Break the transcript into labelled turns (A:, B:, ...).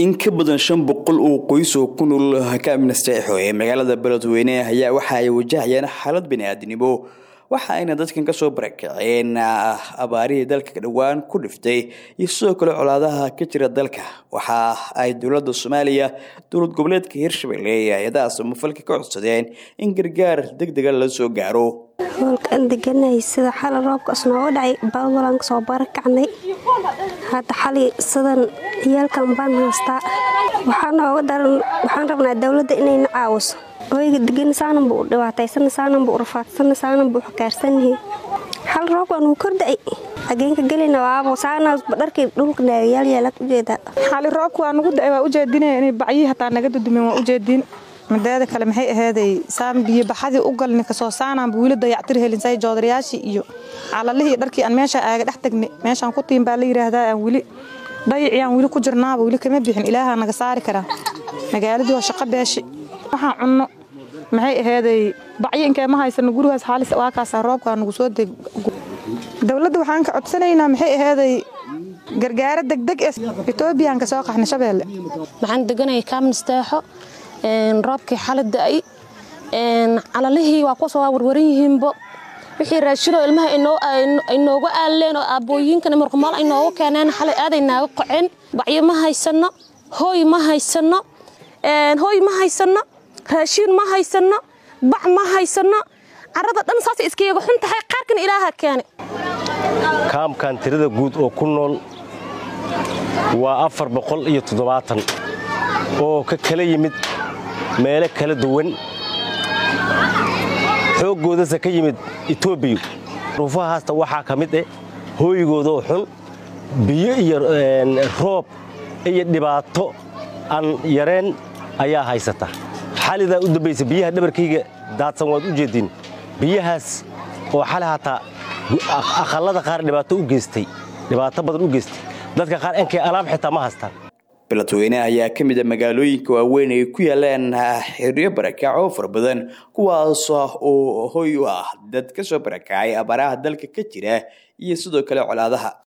A: in ka badan shan boqol oo qoys oo ku nool kaamnasteexo ee magaalada beledweyne ayaa waxa ay wajahayaan xaalad baniaadnimo waxa ayna dadkan kasoo barakaceen abaarihii dalka dhowaan ku dhiftay iyo sidoo kale colaadaha ka jira dalka waxa ay dowladda soomaaliya dowlad goboleedka hirshabelle iyo hay-adaha samafalka ka codsadeen in gargaar deg dega la soo gaaro
B: hoolkaan deganay sida xali roobkaas nooga dhacay baadwalaan kasoo barakacnay hadda xali sidan ciyaalkan baan haystaa waxaa nooga daran waxaan rabnaa dowladda inayna caawiso oyga degan saananba u dhibaataysan saananba u rafaadsan saananba u xakaarsanyahay xal roobkaan wuu kordhacay xageenka gelina waabo saanaasba dharkii dhulka naagayaalyaalaad ujeedaa
C: xali roobka waa nugu dacay waa ujeedinaya inay bacyihii hataa naga dudumeen waa ujeedin mideeda kale maxay ahaaday saan biyo baxadii u galni kasoo saanaanba wiila dayactir helinsay joodarayaashii iyo calalihii dharkii aan meesha aaga dhex tagnay meeshaan ku tiin baa la yidhaahdaa aan weli dayicii aan weli ku jirnaaba weli kama bixin ilaahaa naga saari karaa magaaladii waa shaqo beeshi waxaan cunno maxay ahaaday bacyo inkee ma haysano gurigaas xaalis waa kaasaa roobkaa nagu soo deg dowladda waxaan ka codsanaynaa maxay ahaaday gargaaro degdeg ee etoobiyaan ka soo qaxna shabeelle
D: waxaan deganaya kaamnisteexo roobkii xala da'ay calalihii waa kuwaas waa warwaran yihiinbo wixii raashinoo ilmaha ay nooga aaleen oo aabbooyiinkan marqumaal ay nooga keeneen xalay aaday naaga qoceen bacyo ma haysanno hooy ma haysanno hooy ma haysanno raashiin ma haysanno bac ma haysanno carrada dhan saasay iskayaga xun tahay qaarkan ilaaha keene
E: kaamkan tirada guud oo ku nool waa afar boqol iyo toddobaatan oo ka kala yimid meelo kala duwan xooggoodase ka yimid etoobiya ruufahaasta waxaa ka mid eh hooygoodoo xun biyo iyo roob iyo dhibaato aan yareen ayaa haysata xalidaa u dambaysa biyaha dhabarkayga daadsan waad u jeediin biyahaas oo xali hataa aqallada qaar dhibaato u geystay dhibaato badan u geystay dadka qaar inkay alaab xitaa ma haystaan
A: beledweyne ayaa ka mid a magaalooyinka waaweyn ay ku yaalaan xeryo barakac oo fara badan kuwaas oo hoy u ah dad ka soo barakacay abaaraha dalka ka jira iyo sidoo kale colaadaha